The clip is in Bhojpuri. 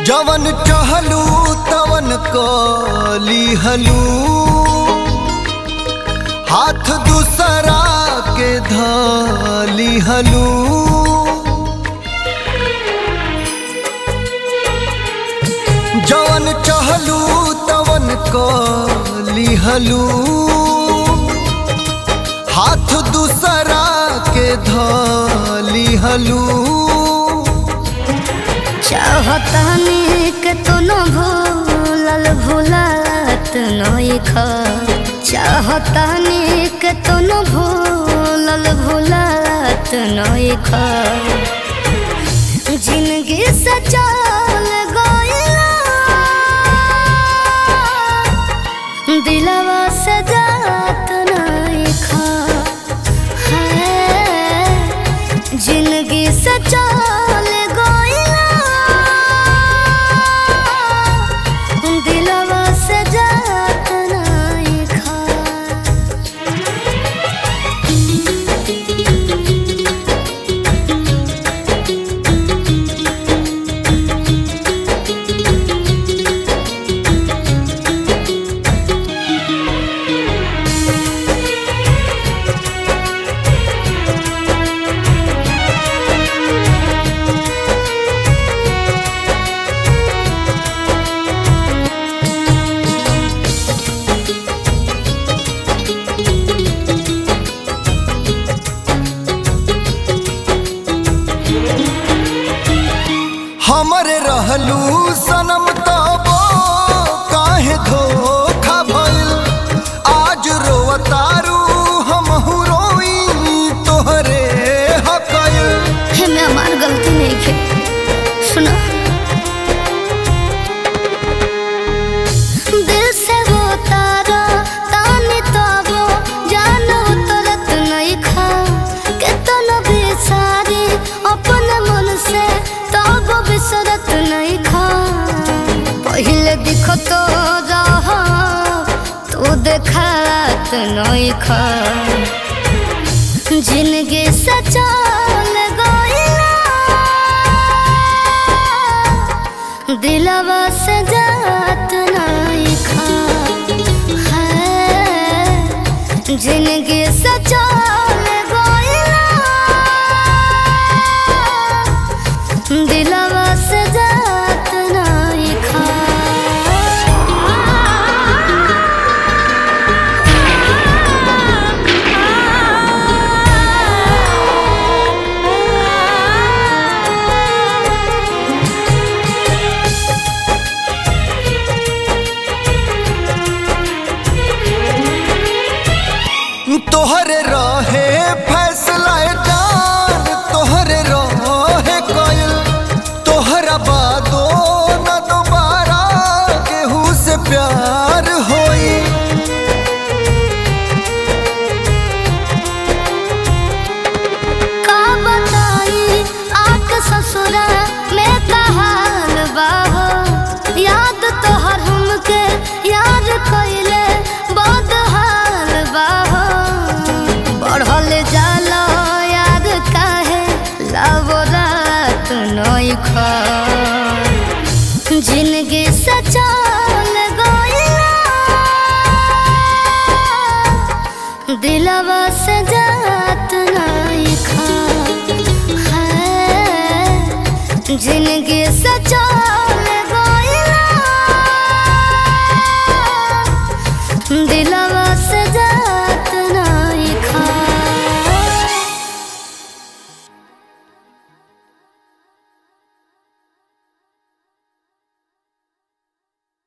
जवन चहलू तवन कली हलू हाथ दूसरा के धली हलू जवन चहलू तवन कली हलू हाथ दूसरा के धली हलू चाहतानी के तो न भूलल भूलत नइख चाहतानी के तो न भूलल भूलत नइख जिंदगी से चल गइला दिलवा से जात नइख है जिंदगी से चल गइला दिलवा से जात नइखा हमरे रहलू सनम तबो काहे धोखा भइल आज रोवतारू हमहू रोई तोहरे हकल हे मैं हमार गलती नहीं खे सुनो दिल से वो तारा तानी तबो जानो तरत नहीं खा के तन बेसारी अपन मन से तब बिसरत नहीं खा पहले दिखो तो रहा तू देखात नहीं खा जिंदगी से चल गइला दिलवा से जात नहीं खा है जिंदगी से चल गइला दिलवा से जात नहीं खा तोहरे रहे फैसला जान तोहरे रहे कइल तोहरा बादो न दोबारा केहू से प्यार होई का बताई आके ससुरा में कहाल बाहो याद तोहर हमके याद कइले बहुत हाल बाहो बढ़ल जाला याद काहे लावो रात नई खा जिंदगी से चल गइला दिलवा से जात नहीं खा है जिंदगी से चल गइला दिलवा